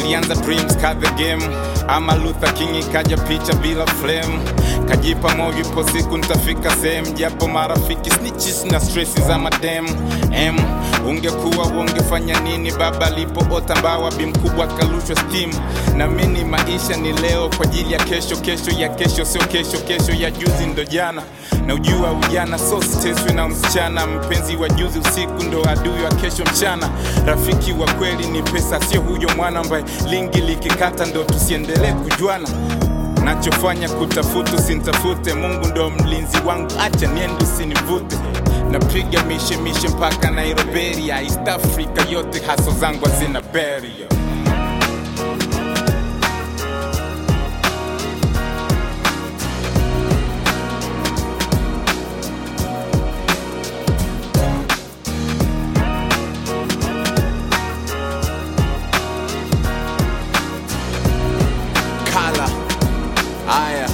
nilianza dreams ka the game ama Luther King ikaja picha bila flame kajipa moyo ipo siku nitafika sehemu japo marafiki snitches na stressi za madem m ungekuwa ungefanya nini baba alipoota mbawa bi mkubwa akalushwa steam na mini maisha ni leo kwa ajili ya kesho kesho ya kesho sio kesho kesho ya juzi ndo jana na ujua ujana so siteswi na msichana mpenzi wa juzi usiku ndo adui wa kesho mchana rafiki wa kweli ni pesa sio huyo mwana ambaye lingi likikata ndo tusiendelee kujuana nachofanya kutafuta usintafute mungu ndo mlinzi wangu acha niende usinivute napiga mishemishe mpaka nairoberia east africa yote haso zangu hazina beria kala aya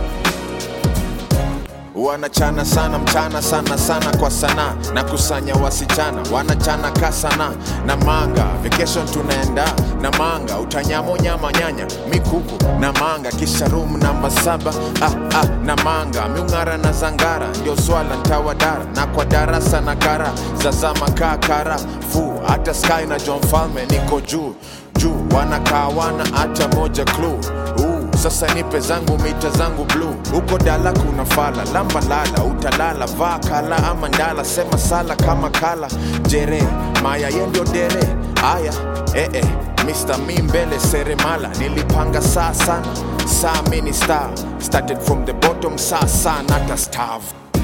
wanachana sana mchana sana sana kwa sana na kusanya wasichana wanachana ka sana na manga vacation tunaenda na manga utanyamo nyama nyanya mikuku na manga kisha room namba saba ah, ah, na manga miung'ara na zangara ndio swala ntawadara na kwa darasa na kara zazama kaa kara fu hata sky na john falme niko juu juu wanakaa wana hata moja clue uh, sasa nipe zangu mita zangu bluu huko dala kuna fala lamba lala utalala vaa kala ama ndala sema sala kama kala jere maya yendio dere aya eh, eh. Mr. mi mbele seremala nilipanga saa sana saa mini star started from the bottom saa saa nata starve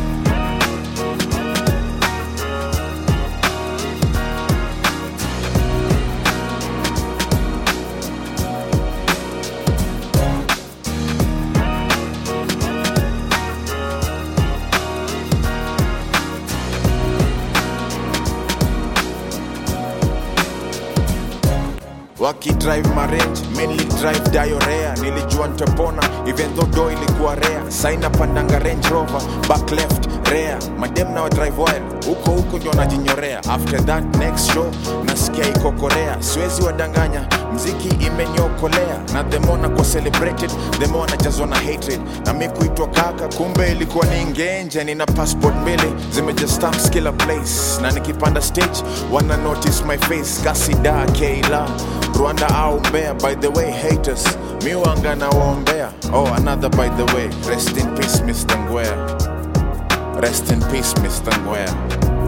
wakidrive marange mainly drive diorea nilijua ntapona even though do ilikuwa rea saina pandanga range rover back left rea madem na drive wild huko huko ndio najinyorea after that next show nasikia iko korea siwezi wadanganya mziki imeniokolea na themona kwa celebrated themo najazwa na hatred na mi kuitwa kaka kumbe ilikuwa ni ngenje nina passport mbili zimeja stamps kila place na nikipanda stage wana notice my face kasida keila rwanda au mbea by the way haters miwanga na waombea oh another by the way rest in peace mr ngwea rest in peace mr ngwea